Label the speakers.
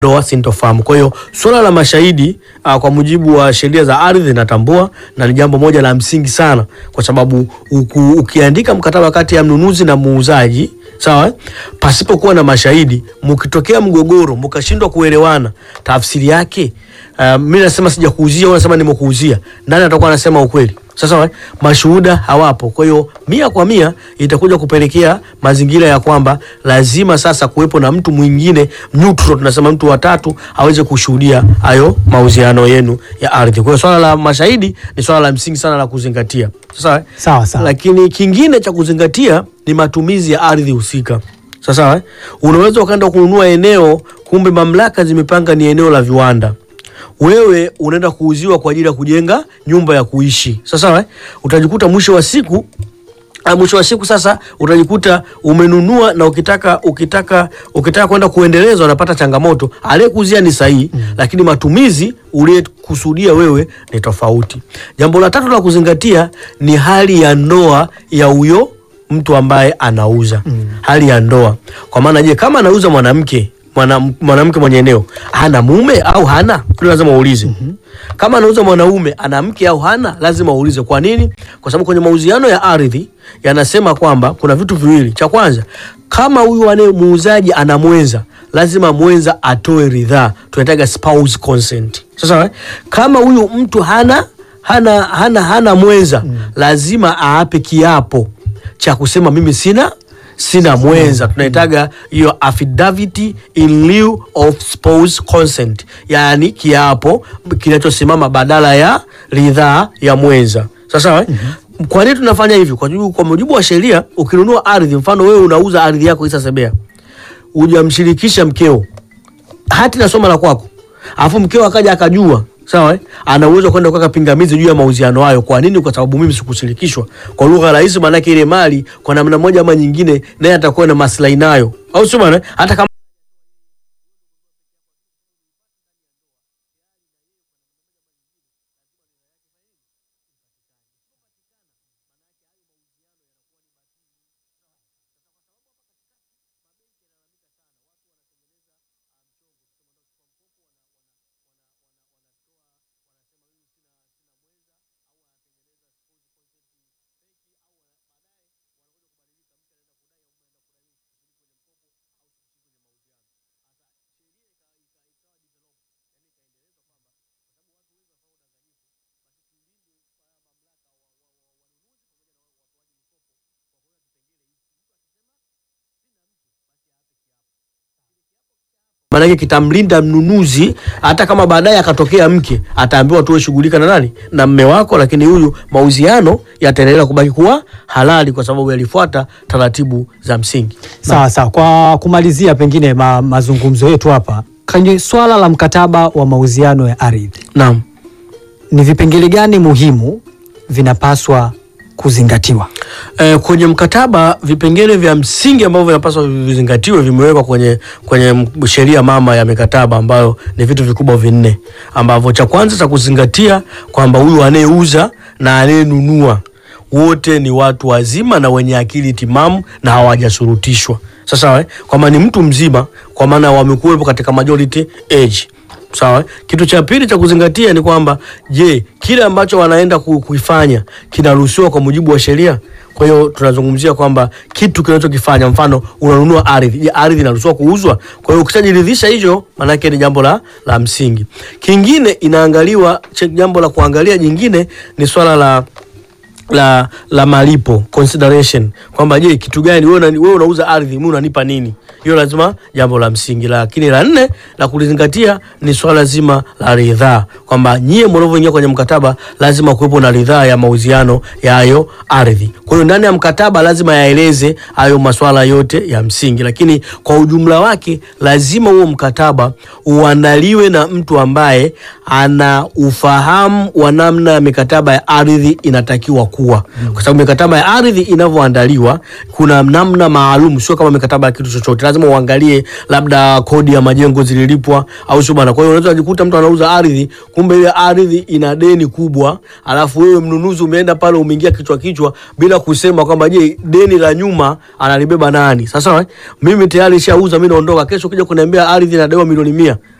Speaker 1: ndoa sintofahamu. Kwa hiyo suala la mashahidi uh, kwa mujibu wa sheria za ardhi inatambua na ni jambo moja la msingi sana, kwa sababu uku, ukiandika mkataba kati ya mnunuzi na muuzaji sawa, eh, pasipokuwa na mashahidi, mkitokea mgogoro mkashindwa kuelewana, tafsiri yake uh, mimi nasema sijakuuzia, wewe unasema nimekuuzia, nani atakuwa anasema ukweli? Sasa wa, mashuhuda hawapo. Kwa hiyo mia kwa mia itakuja kupelekea mazingira ya kwamba lazima sasa kuwepo na mtu mwingine neutral, tunasema mtu watatu aweze kushuhudia hayo mauziano yenu ya ardhi. Kwa hiyo swala la mashahidi ni swala la msingi sana la kuzingatia. Sasa
Speaker 2: Sawa sawa.
Speaker 1: lakini kingine cha kuzingatia ni matumizi ya ardhi husika. Sasa eh, unaweza ukaenda kununua eneo, kumbe mamlaka zimepanga ni eneo la viwanda wewe unaenda kuuziwa kwa ajili ya kujenga nyumba ya kuishi. Sasa eh, utajikuta mwisho wa siku ah, mwisho wa siku sasa utajikuta umenunua na ukitaka ukitaka ukitaka kwenda kuendeleza unapata changamoto. Aliyekuuzia ni sahihi lakini matumizi uliyekusudia wewe ni tofauti. Jambo la tatu la kuzingatia ni hali ya ndoa ya huyo mtu ambaye anauza. Hali ya ndoa. Kwa maana je, kama anauza mwanamke mwana- mwanamke mwenye eneo ana mume au hana? Hilo lazima uulize. Kama anauza mwanaume ana mke au hana, lazima uulize. Kwa nini? Kwa sababu kwenye mauziano ya ardhi yanasema kwamba kuna vitu viwili. Cha kwanza, kama huyu anaye muuzaji ana mwenza, lazima mwenza atoe ridhaa, tunaitaga spouse consent. Sasa eh, kama huyu mtu hana hana hana hana mwenza, lazima aape kiapo cha kusema mimi sina sina mwenza, tunaitaga hiyo affidavit in lieu of spouse consent, yaani kiapo kinachosimama badala ya ridhaa ya mwenza. Sasa eh? Kwa nini tunafanya hivyo? Kwa sababu kwa mujibu wa sheria, ukinunua ardhi, mfano wewe unauza ardhi yako Issa Sebea, hujamshirikisha mkeo hati na soma la kwako, alafu mkeo akaja akajua, sawa eh? ana uwezo wa kwenda kuweka pingamizi juu ya mauziano hayo. Kwa nini? Kwa sababu mimi sikushirikishwa. Kwa lugha rahisi, maanake ile mali kwa namna moja ama nyingine, naye atakuwa na maslahi nayo, au sio bwana? Hata kama maanake kitamlinda mnunuzi, hata kama baadaye akatokea mke, ataambiwa tuwe shughulika na nani, na mme wako, lakini huyu mauziano yataendelea kubaki kuwa halali kwa sababu yalifuata taratibu za msingi.
Speaker 2: Sawa sawa. Kwa kumalizia, pengine ma, mazungumzo yetu hapa kwenye swala la mkataba wa mauziano ya ardhi,
Speaker 1: Naam.
Speaker 2: ni vipengele gani muhimu vinapaswa kuzingatiwa?
Speaker 1: Eh, kwenye mkataba vipengele vya msingi ambavyo vinapaswa vizingatiwe vimewekwa kwenye, kwenye m- sheria mama ya mikataba ambayo ni vitu vikubwa vinne ambavyo cha kwanza cha kuzingatia kwamba huyu anayeuza na anayenunua wote ni watu wazima na wenye akili timamu na hawajashurutishwa. Sasa eh, kwamba ni mtu mzima kwa maana wamekuwepo katika majority age. Sawa. Kitu cha pili cha kuzingatia ni kwamba je, kile ambacho wanaenda ku- kuifanya kinaruhusiwa kwa mujibu wa sheria? Kwa hiyo tunazungumzia kwamba kitu kinachokifanya, mfano unanunua ardhi, je, ardhi inaruhusiwa kuuzwa? Kwa hiyo ukishajiridhisha hicho, maanake ni jambo la, la msingi. Kingine inaangaliwa, che- jambo la kuangalia jingine ni swala la la la malipo consideration, kwamba je, kitu gani wewe unani- wewe unauza ardhi, mimi unanipa nini? Hiyo lazima jambo la msingi. Lakini la nne la kulizingatia ni swala zima la ridhaa, kwamba nyie mnavyoingia kwenye mkataba lazima kuwepo na ridhaa ya mauziano ya hayo ardhi. Kwa hiyo ndani ya mkataba lazima yaeleze hayo maswala yote ya msingi, lakini kwa ujumla wake lazima huo mkataba uandaliwe na mtu ambaye ana ufahamu wa namna ya mikataba ya ardhi inatakiwa kuwa, kwa sababu mikataba ya ardhi inavyoandaliwa kuna namna maalum, sio kama mikataba ya kitu chochote. lazima uangalie labda kodi ya majengo zililipwa au sio bana. Kwa hiyo unaweza kujikuta mtu anauza ardhi, kumbe ile ardhi ina deni kubwa, alafu wewe mnunuzi umeenda pale umeingia kichwa kichwa bila kusema kwamba je, deni la nyuma analibeba nani? Sasa eh, mimi tayari shauza, mimi naondoka, kesho kija kuniambia ardhi inadaiwa milioni mia